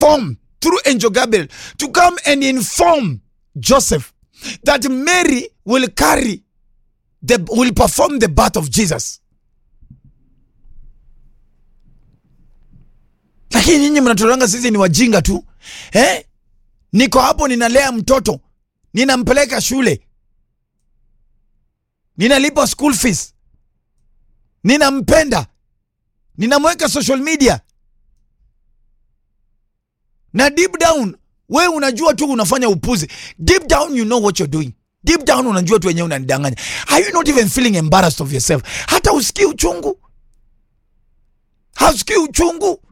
form through angel Gabriel to come and inform Joseph that Mary will carry the will perform the birth of Jesus. Lakini nyinyi mnatolanga sisi ni wajinga tu eh? Niko hapo ninalea mtoto, ninampeleka shule, ninalipa school fees, ninampenda, ninamweka social media na deep down we unajua tu unafanya upuzi. Deep down you know what you're doing. Deep down unajua tu wenyewe unanidanganya. Are you not even feeling embarrassed of yourself? Hata usikii uchungu, hausikii uchungu.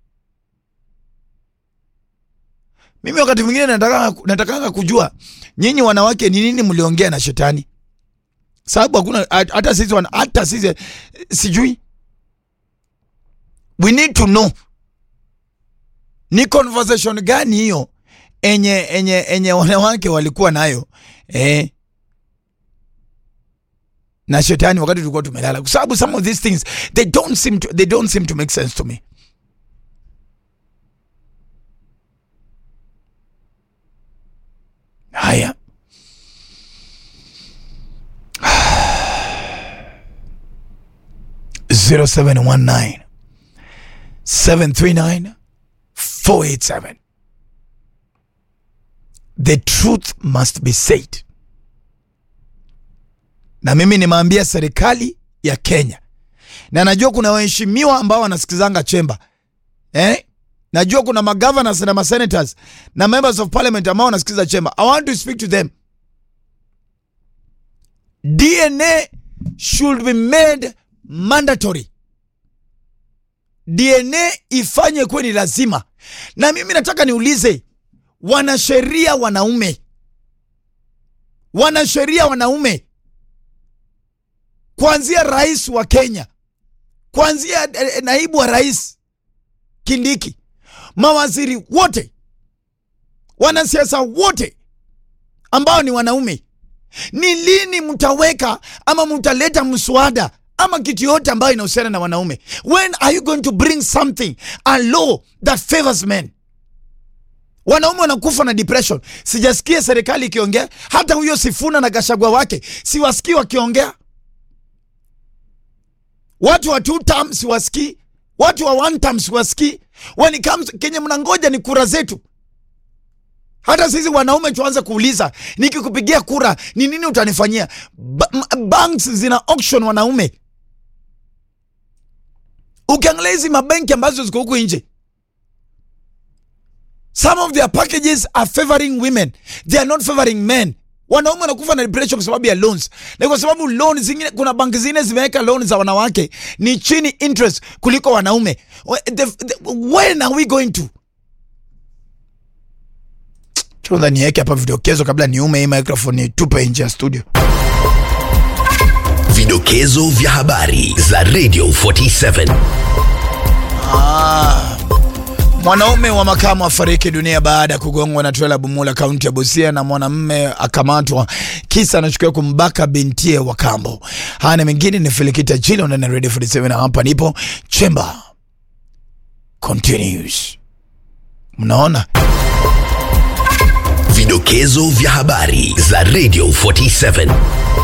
Mimi wakati mwingine nataka natakanga kujua nyinyi wanawake ni nini mliongea na shetani, sababu hakuna hata sisi wana- hata sisi sijui. We need to know ni conversation gani hiyo enye enye enye wanawake walikuwa nayo eh, na shetani wakati tulikuwa tumelala, kwa sababu some of these things they don't seem to, they don't seem to make sense to me. Haya, zero seven one nine seven three nine 487. The truth must be said. Na mimi nimeambia serikali ya Kenya, na najua kuna waheshimiwa ambao wanasikizanga chemba eh? Najua kuna magovernors na masenators na members of parliament ambao wanasikiza chemba. I want to speak to them. DNA should be made mandatory. DNA ifanye kuwe ni lazima. Na mimi nataka niulize wanasheria wanaume, wanasheria wanaume, kuanzia rais wa Kenya, kuanzia eh, naibu wa rais Kindiki, mawaziri wote, wanasiasa wote ambao ni wanaume, ni lini mtaweka ama mtaleta mswada ama kitu yote ambayo inahusiana na wanaume? When are you going to bring something a law that favors men? Wanaume wanakufa na depression. Sijasikia serikali ikiongea, hata huyo Sifuna na Gashagwa wake siwasikii wakiongea. Watu wa two term siwasikii, watu wa one term siwasikii. When it comes kenye mnangoja ni kura zetu. Hata sisi wanaume tuanze kuuliza, nikikupigia kura ni nini utanifanyia? Ba m- banks zina auction wanaume. Ukiangalia hizi mabenki ambazo ziko huku nje, some of their packages are favoring women, they are not favoring men. Wanaume wanakufa na depression kwa sababu ya loans, na kwa sababu loan zingine, kuna banki zingine zimeweka loan za wanawake ni chini interest kuliko wanaume. We- the- the- When are we going to Chunga niweke hapa vidokezo kabla niume hii microphone nitupe nje ya studio. Vidokezo vya habari za Radio 47. Ah. Mwanaume wa makamu afariki dunia baada ya kugongwa na trela Bumula, kaunti ya Busia, na mwanamume akamatwa kisa anachukiwa kumbaka bintie wa kambo. Haya na mengine ni Filikita Jilo na Radio 47 na hapa nipo Chamber continues. Mnaona? Vidokezo vya habari za Radio 47.